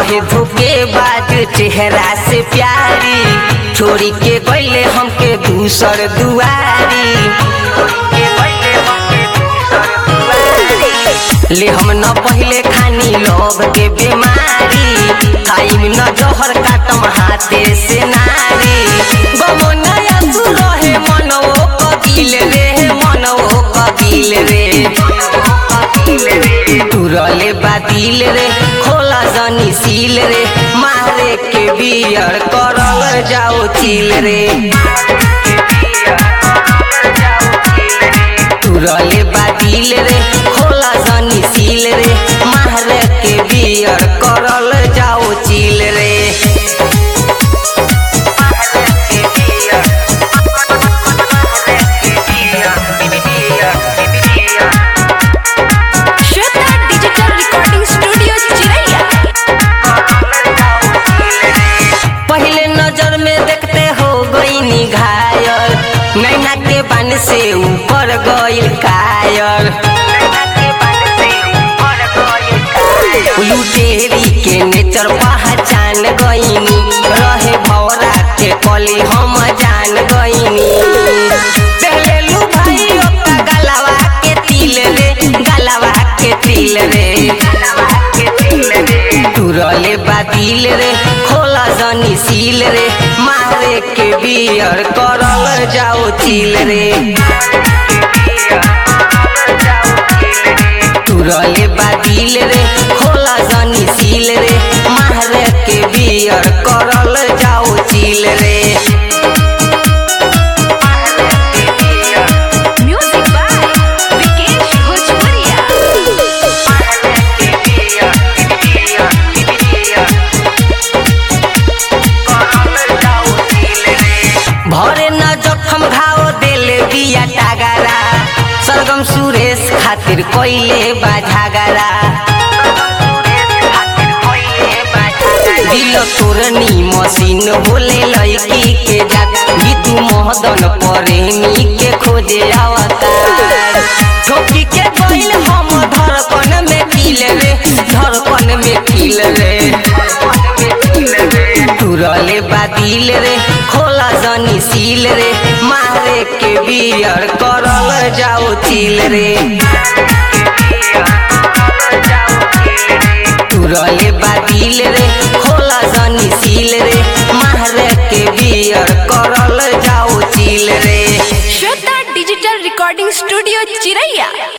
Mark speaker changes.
Speaker 1: रहे धोखेबाज चेहरा से प्यारी छोड़ी के गईले हमके दूसर दुआरी ले हम न पहले खानी लोभ के बीमारी खाइम न जहर काटम हाथे से नारी गमो नया तू रहे मनवो कबिल रे मनवो कबिल रे तुरले बातिल रे खोला जनी सील रे मारे के बियर करल जाओ चिल रे तुरले बातिल रे खोला जनी सील रे मारे के बियर करल जाओ चिल रे
Speaker 2: श्वेता डिजिटल रिकॉर्डिंग स्टूडियो चिरैया
Speaker 1: पहले नजर में देखते हो गई घायल नैना के बन से ऊपर गईल कायर लुटेरी के नेचर पहचान गईनी रहे भौरा के कली हम जान गईनी पहले लू भाई ओका गलवा के तिल रे गलवा के तिल रे तुरले बातिल रे खोला जनी सील रे मारे के बियर करल जाओ चिल रे तुरले बातिल रे खोला जनी सील रे मारे के बियर करल जाओ चिल रे
Speaker 2: म्यूजिक बाय विकेश भोजपुरिया
Speaker 1: भरे न जखम घाव देले बिया टागरा सरगम सुरेश खातिर कोइले बाझागरा दिल तोरनी मशीन होले लड़की के जात गीतू मोहदन प्रेमी के खोजे अवतार ठोकी के गइल हम धड़कन में किल रे धड़कन में किल रे तुरले बादिल रे खोला जनी सील रे मारे के बियर करल जाओ चिल रे तुरले बादिल रे खोला जनी सील रे मारे के बियर करल जाओ चिल रे
Speaker 2: श्वेता डिजिटल रिकॉर्डिंग स्टूडियो चिरैया